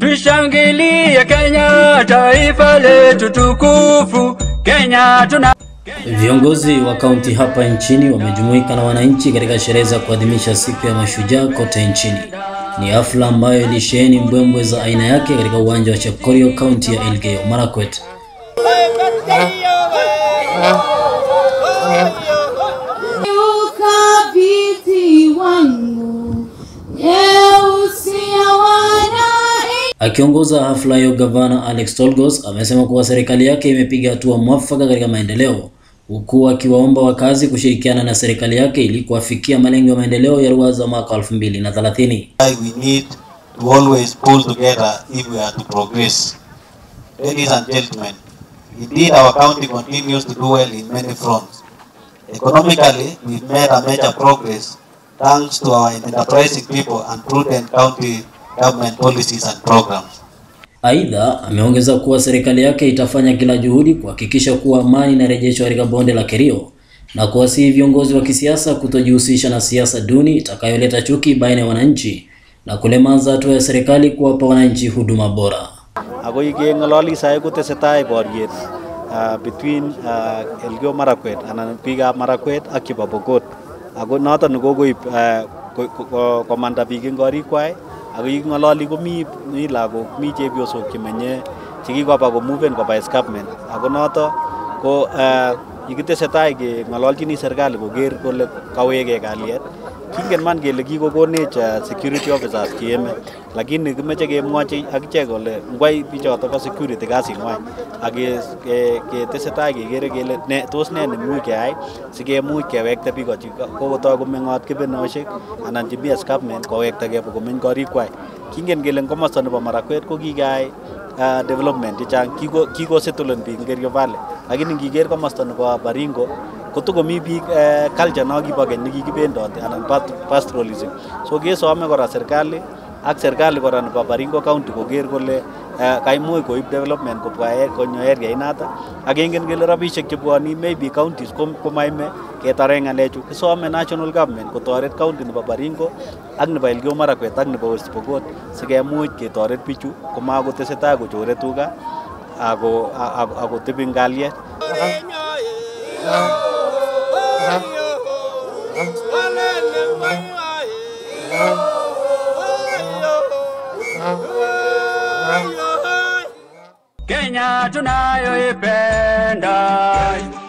Tushangilie Kenya, taifa letu tukufu. Kenya tuna Viongozi wa kaunti hapa nchini wamejumuika na wananchi katika sherehe za kuadhimisha siku ya mashujaa kote nchini. Ni hafla ambayo ilisheheni mbwembwe za aina yake katika uwanja wa Chepkorio, kaunti ya Elgeyo Marakwet. Ukabidhi wangu nyeusi ya wanai Akiongoza hafla hiyo, gavana Alex Tolgos amesema kuwa serikali yake imepiga hatua mwafaka katika maendeleo, huku akiwaomba wakazi kushirikiana na serikali yake ili kuafikia malengo ya maendeleo ya Ruwaza mwaka 2030. why we need to always pull together if we are to progress. Ladies and gentlemen, indeed our county continues to do well in many fronts. Economically, we've made a major progress thanks to our enterprising people and prudent county government policies and programs. Aidha, ameongeza kuwa serikali yake itafanya kila juhudi kuhakikisha kuwa amani inarejeshwa katika bonde la Kerio na kuwasihi viongozi wa kisiasa kutojihusisha na siasa duni itakayoleta chuki baina ya wananchi na kulemaza hatua ya serikali kuwapa wananchi huduma bora. ako keng'ololi sai kotesetai boriet uh, between uh, Elgeyo Marakwet anan biikab Marakwet ak chebo Pokot ako noton ne kokoib uh, ko- ko- ko- komanda biik eng korikwai ako kiking'ololi komi mi lagok mi chepyosok chemenye chekikoba komuven koba escarpment ako noto ko uh, yekitesetai keng'ololchini serikali koker kole kawekei kalyet kingen man kele kikokonech uh, security officers cheeme lakini kimeche kemwochi akichek kole ngwai bichoto bo security kasing'wai ak ke- ke- ketesetai kekere kele ne tos ne nemuch keyai sikemuch kewekta biko chi kokotoi komeng'ot kebenoshek anan chemi escarpment kowektagei komeny korikwai kingen kele eng komosta nebo Marakwet ko kikeyai uh, development chechang Kiko- kikosettlen biik eng Kerio Valley lakini ngiker komosta nebo Baringo kotokomi biik eh, culture no kibo keny nekikibendote anan pat- pastoralism so kesome kora serikali ak serikali kora nebo Baringo County koker kole eh, kaimuch koib development kobwa e- konyo area inata ak kengen kele rabisiek chebwoni maybe counties kom- komaime ketare ng'alechu kisome national government kotoret county nebo Baringo ak nebo Elgeyo Marakwet ak nebo West Pokot sikemuch ketoret bichu komakotesetai kochore tuga ako ako- ako tebi eng kalyet Kenya tunayoipenda